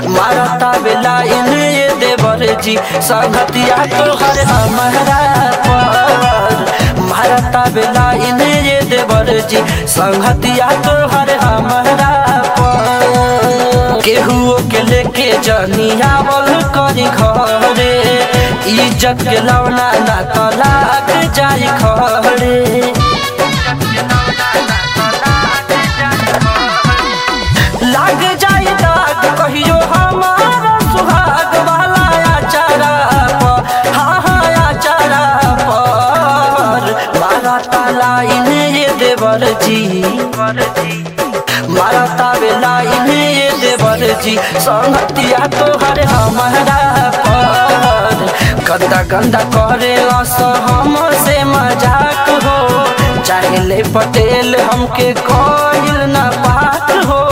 मारता बेला इन्हें ये देवर जी संगतिया तोहर हमारा पर मारता बेला इन्हें ये देवर जी संगतिया तोहर हमारा पर केहुओ के लेके जनियावल करी घरे इज्जत के लौना ना तलाक जाई खड़े लाग जाई दाग कहियो हमारा सुहाग वाला आचारा पर हाँ हाँ आचारा पर मारा ताला इन्हें ये देवर जी मारा तावेला इन्हें ये देवर जी संगतिया तोहर हमारा पर गंदा गंदा करे लस हमसे मजाक हो चाहे ले पटेल हमके कोइल ना बात हो